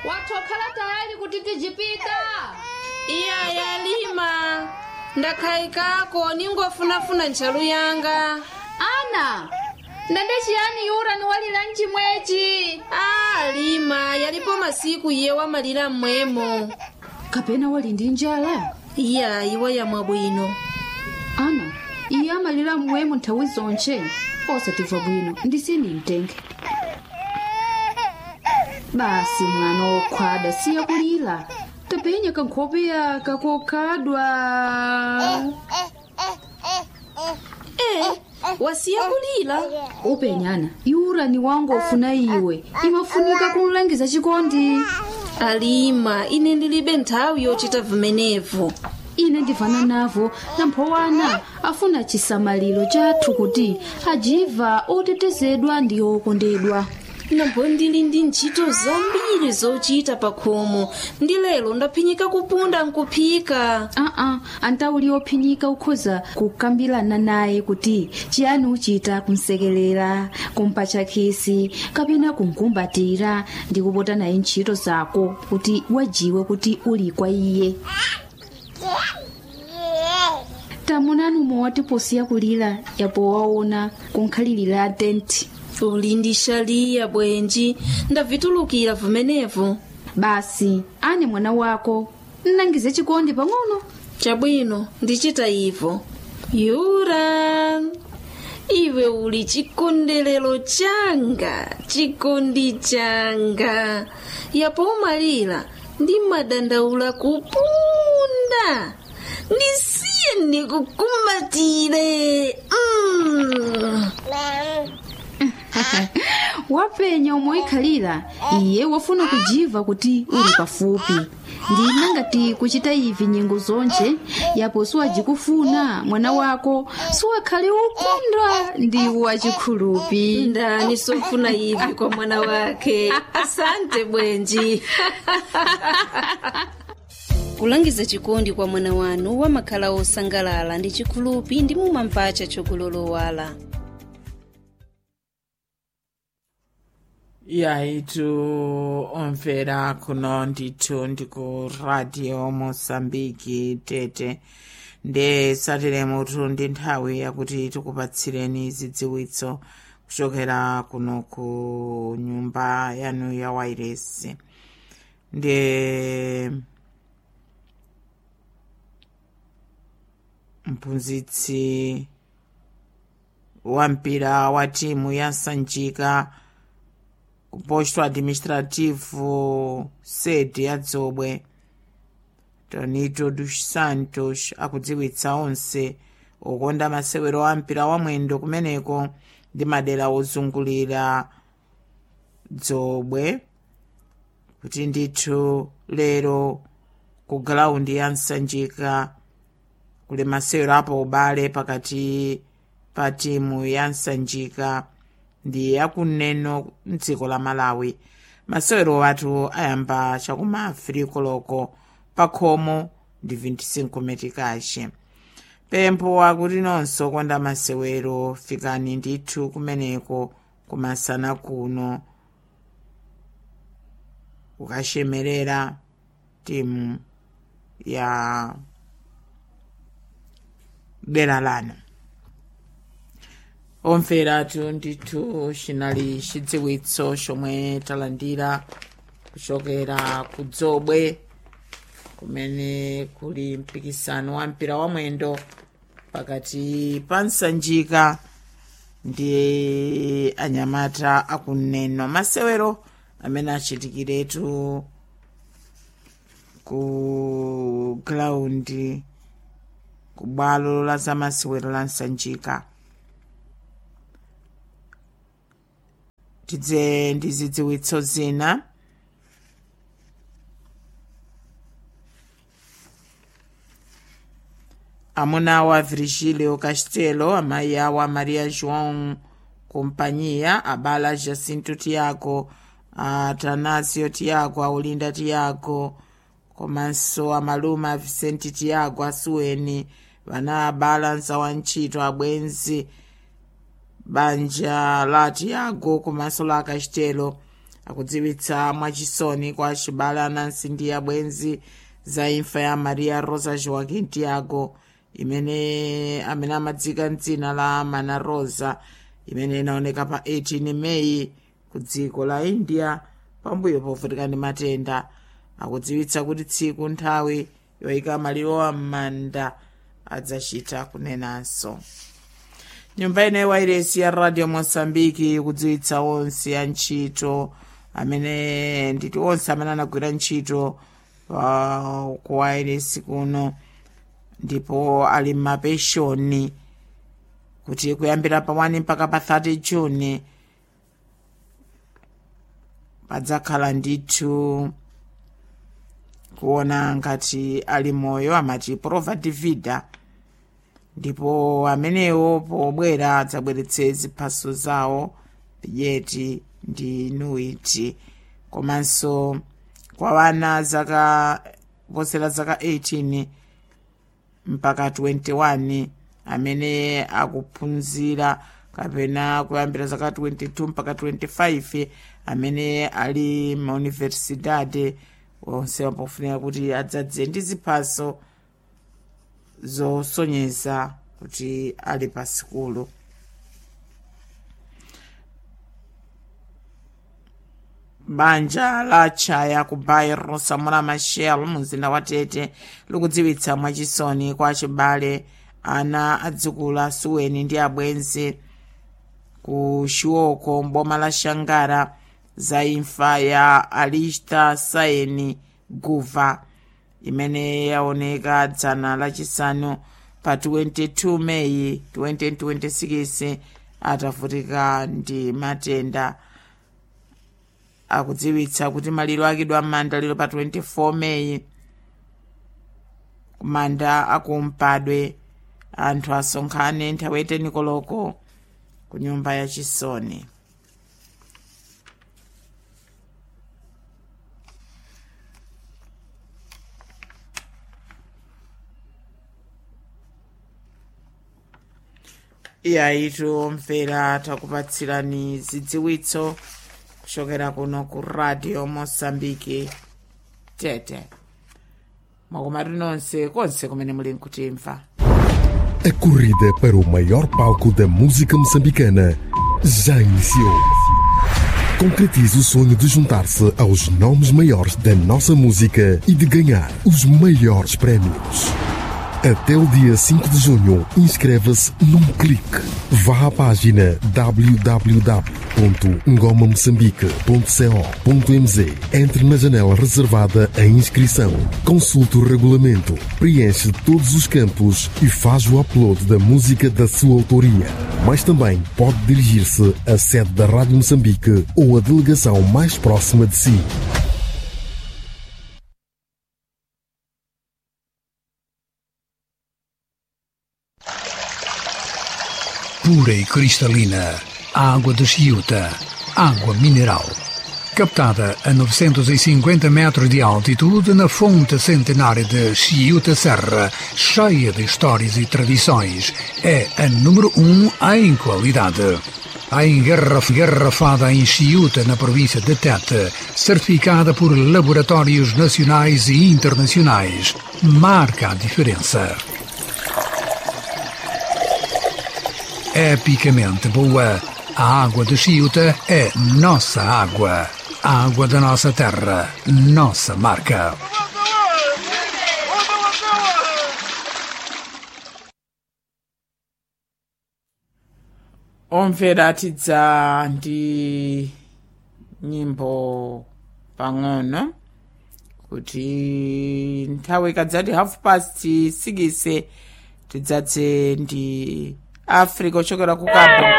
watokhala tayari kuti tijipita iya yalima ndakhayikako ningofunafuna ntchalu yanga ana ndende chiyani yura niwalira mchimwechi a lima yalipo masiku iye wamalira mmwemo kapena wali ndi njala iya iwa yamwa bwino ana iye amalira mmwemo nthawi zonche osatimva bwino ndisini mtenge basi mwana wokhwada siya kulira tapenya kankhopeya kakokhadwa e wasiya kulira upenyana yura ni wangu ofuna iwe imafunika kumlangiza chikondi alima ine ndilibe nthawi yochita vimenevo ine ndivana navo namphowana afuna chisamaliro chathu kuti ajiva otetezedwa ndi okondedwa nambo ndili ndi ntchito zambiri zochita pa khomo ndi lero ndaphinyika kupunda nkuphika aa antauli ophinyika ukhoza kukambirana naye kuti chiyani uchita kumsekelera kumpatcha khisi kapena kumkumbatira ndi kupota naye ntchito zako kuti wajiwe kuti uli kwa iye tamunani umwe posiya kulira yapo waona kunkhalirira tenti uli ndi shaliya bwenji ndavitulukira vimenevo basi ane mwana wako nnangize chikondi pang'ono chabwino ndichita ivo yura iwe uli chikondelero changa chikondi changa yapo umalira ndi madandaula kupunda ndisiye ndikukumbatire mm. wapenya umoikhalira iye wafuna kujiva kuti uli pafupi ndina ngati kuchita ivi nyengo zonche yapo siwajikufuna mwana wako siwakhale ukondwa ndi wachikhulupi ndani sofuna ivi kwa mwana wake asante bwenji kulangiza chikondi kwa mwana wanu wamakhala osangalala ndi chikhulupi ndi mumampacha chokulolowala yaitu omvera kuno ndithu ndiku radio mosambiki tete nde sateremutu ndi nthawi yakuti tikupatsireni zidziwitso kuchokera kuno ku nyumba yanu ya wairesi nde mphunzitsi wa mpira wa timu ya sanjika ku posto administrativo sede ya dzobwe tonito dos santos akudziwitsa onse okonda masewero a mpira wa mwendo kumeneko ndi madera ozungulira dzobwe kuti ndithu lero ku galaundi ya nsanjika kuli masewero apo ubale pakati pa timu ya nsanjika ndi yakuneno mdziko la malawi masewero athu ayamba chakuma friko loko pa khomo ndi 25 metikache pempho akuti nonso konda masewero fikani ndithu kumeneko kumasana kuno kukashemerera timu ya dera lanu omveratu ndithu chinali chidziwitso chomwe talandira kuchokera ku dzobwe kumene kuli mpikisano wa mpira wa mwendo pakati pa nsanjika ndi anyamata akuneno masewero amene achitikiretu ku graundi ku bwalo la zamasewero la nsanjika tidze ndi zidziwitso zina amuna wa virgílio castelo amayi awa maria joão companhia abala jacinto tiago atanasio tiago aulinda tiago komanso amalume a vicente tiago asuweni vana abalansa wa ntchito abwenzi banja la tiago komanso la castelo akudziwitsa mwachisoni kwa acibale anansi ndi abwenzi za imfa ya maria rosa joaquim tiago imene amene amadzika mdzina la mana rosa imene inaoneka pa 18 meyi ku dziko la india pambuyo povutika ndi matenda akudziwitsa kuti tsiku nthawi yoyika maliro m'manda adzachita kunenanso nyumba ino yawairesi ya radio mosambiki kudziwitsa onse antchito amene nditi onse amene anagwira ntchito pa ku wairesi kuno ndipo ali m'mapeshoni kuti kuyambira pa 1 mpaka pa 30 juni padzakhala ndithu kuona ngati ali moyo amati prova de vida ndipo amenewo pobwera adzabweretse ziphaso zawo bigeti ndi nuiti komanso kwa wana zaka posera zaka 18 mpaka 21 amene akuphunzira kapena kuyambira zaka 22 mpaka 25 amene ali mauniversidade onse pofunika kuti adzadze ndi ziphaso zosonyeza kuti ali pa sikulu banja la chaya ku bairo samora machel mumzinda wa tete likudziwitsa mwachisoni kwa achibale ana adzukulu asuweni ndi abwenzi ku shioko mboma la shangara za imfa ya alista saini guva imene yaoneka dzana lachisanu pa 22 meyi 2026 atavutika ndi matenda akudziwitsa kuti maliro akidwa m'manda lero pa 24 meyi kumanda akumpadwe anthu asonkhane nthawi eteni koloko ku nyumba yachisoni iyayitu mvera takupatsirani zidziwitso kuchokera kuno ku radio mosambiki tete mwakomatu nonse konse kumene muli nkutimva A corrida para o maior palco da música moçambicana já iniciou. Concretize o sonho de juntar-se aos nomes maiores da nossa música e de ganhar os maiores prémios. Até o dia 5 de junho, inscreva-se num clique. Vá à página www.ngomamoçambique.co.mz Entre na janela reservada à inscrição. Consulte o regulamento, preenche todos os campos e faz o upload da música da sua autoria. Mas também pode dirigir-se à sede da Rádio Moçambique ou à delegação mais próxima de si. pura e cristalina, a água de Chiuta, água mineral. Captada a 950 metros de altitude na fonte centenária de Chiuta Serra, cheia de histórias e tradições, é a número um em qualidade. A engarraf- engarrafada em Chiuta, na província de Tete, certificada por laboratórios nacionais e internacionais, marca a diferença. epicamente boa. A água de Chiuta é nossa água. A água da nossa terra, nossa marca. omvera tidza ndi nyimbo pang'ono kuti nthawi ikadzati half past 6 tidzadze ndi africa ochokera ku cabo